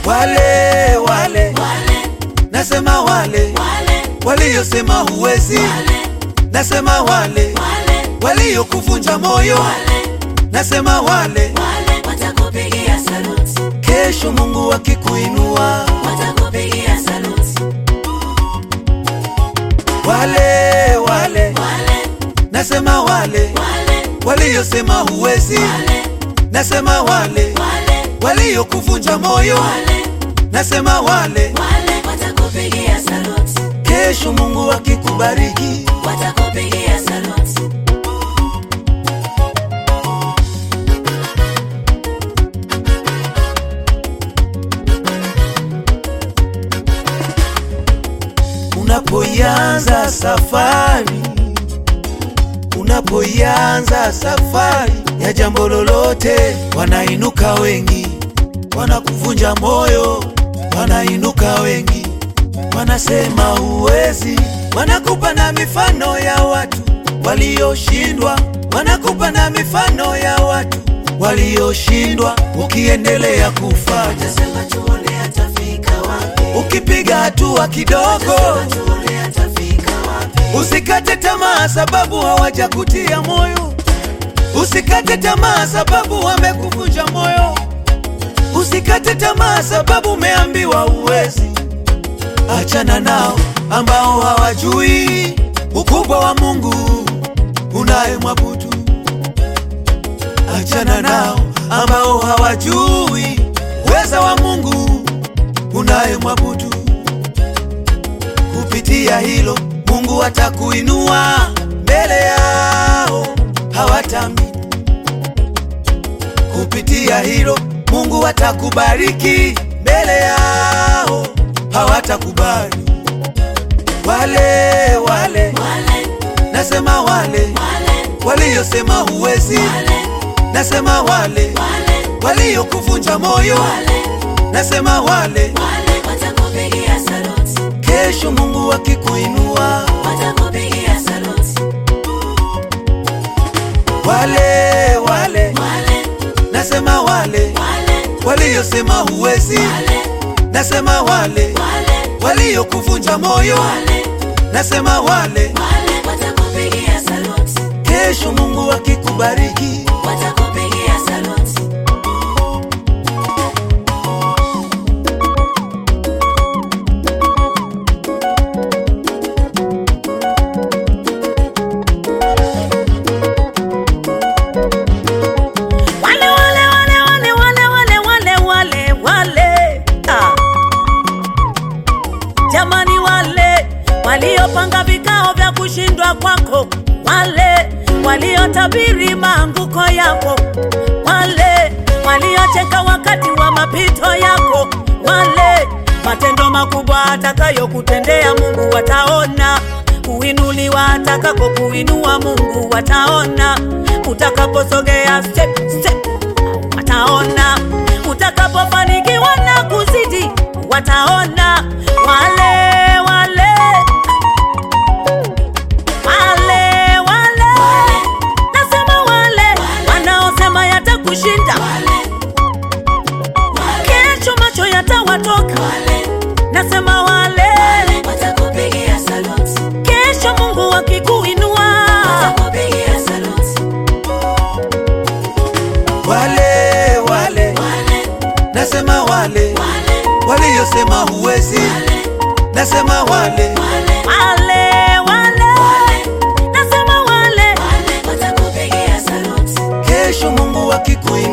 wale wale wale nasema wale wale waliosema huwezi wale nasema wale wale waliokuvunja moyo wale nasema wale wale watakupigia saluti kesho mungu akikuinua watakupigia saluti wale wale wale nasema wale wale waliosema huwezi wale nasema wale wale waliokuvunja moyo wale nasema wale wale watakupigia saluti kesho mungu akikubariki watakupigia saluti unapoianza safari unapoianza safari ya jambo lolote wanainuka wengi wanakuvunja moyo wanainuka wengi wanasema huwezi wanakupa na mifano ya watu walioshindwa wanakupa na mifano ya watu walioshindwa ukiendelea kufanya sema tuone atafika wapi ukipiga hatua kidogo Sema tuone atafika wapi Usikate tamaa sababu hawajakutia moyo. Usikate tamaa sababu wamekuvunja moyo. Usikate tamaa sababu umeambiwa uwezi. Achana nao ambao hawajui ukubwa wa Mungu unayemwabudu. Achana nao ambao hawajui uweza wa Mungu unayemwabudu kupitia hilo Mungu atakuinua mbele yao, hawatamini. Kupitia hilo Mungu atakubariki mbele yao, hawatakubali. Wale wale wale nasema wale wale waliosema huwezi, wale nasema wale wale waliokuvunja moyo, wale nasema wale wale watakupigia saluti kesho Mungu akikuinua watakupigia saluti wale wale wale nasema wale wale waliosema huwezi wale nasema wale wale waliokuvunja moyo wale nasema wale wale watakupigia saluti kesho mungu akikubariki watakupigia saluti wale wale wale wale wale wale wale wale wale ah. jamani wale waliopanga vikao vya kushindwa kwako wale waliotabiri maanguko yako wale waliocheka wakati wa mapito yako wale matendo makubwa atakayokutendea mungu wataona kuinuliwa atakako kuinua mungu wataona utakaposogea step, step, wataona utakapofanikiwa na kuzidi wataona wale wale wale wale nasema wale wanaosema yatakushinda wale wale kesho macho yatawatoka wale nasema wale watakupigia saluti kesho mungu akikuinua watakupigia saluti wale wale wale nasema wale wale waliosema huwezi wale nasema wale wale wale wale nasema wale wale watakupigia saluti kesho mungu akikuinua